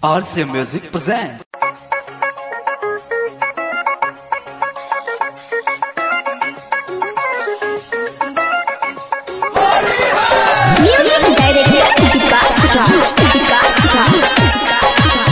RCA Music presents. Music director Vikas Raj. Vikas Raj.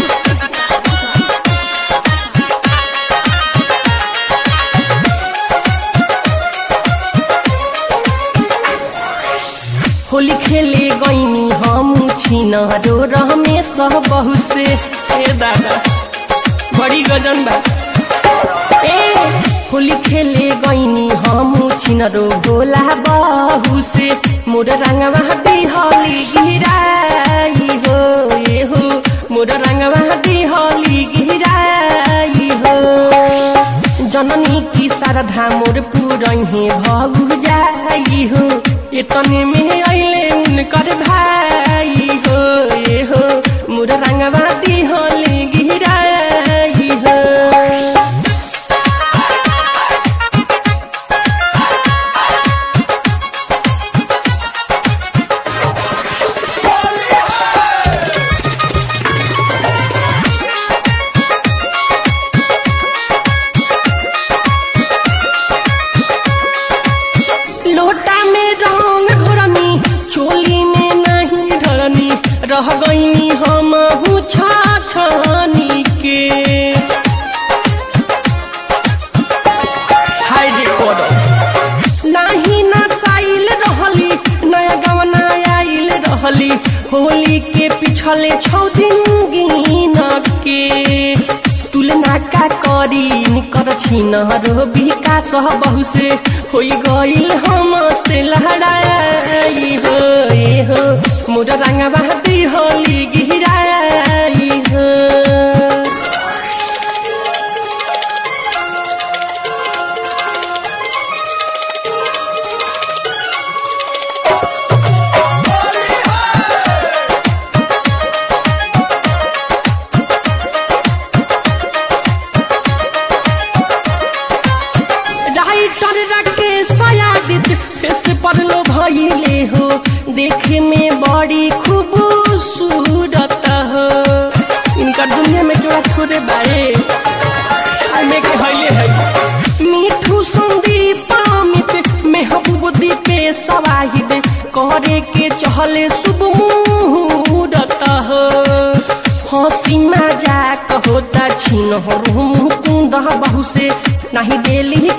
Holi खेले गईनी हम छिनरो रमेश बहु से ए दादा बड़ी गजन बा ए होली खेले गईनी हम छिनरो भोला बहु से मोर रंगवा बिहली गिराई हो ए हो मोर रंगवा बिहली गिराई हो जननी की शारदा मोर पुरहे भगु जाई हो एतने में अइले उनकर भाई हो ए हो मोर रंगवा दिहली गिराई हो लोटा में रंग घोरनी चोली में नहीं ढरनी रह गईनी हम छाछनी के हाय देखो नाही नसाइल रहली नया गवना आइल रहली होली के पिछले छौ दिन गिन के तुलना का करी निकर छिन रो विकास बहु से होई गइल हम से लहराई हो ए हो मोर रंगवा होली गिराई हो राइटर राकेश सयादित फेस पर लो भइले हो देखे में बड़ी खूबसूरत हो इनका दुनिया में जोड़ा छोड़े बारे हमें के हइले है मीठू संदीप अमित महबूब दीपे सवाहिद करे के चहले शुभ मुहूर्त हो हंसी मजाक होता छिन हो मुकुंद बहु से नहीं देली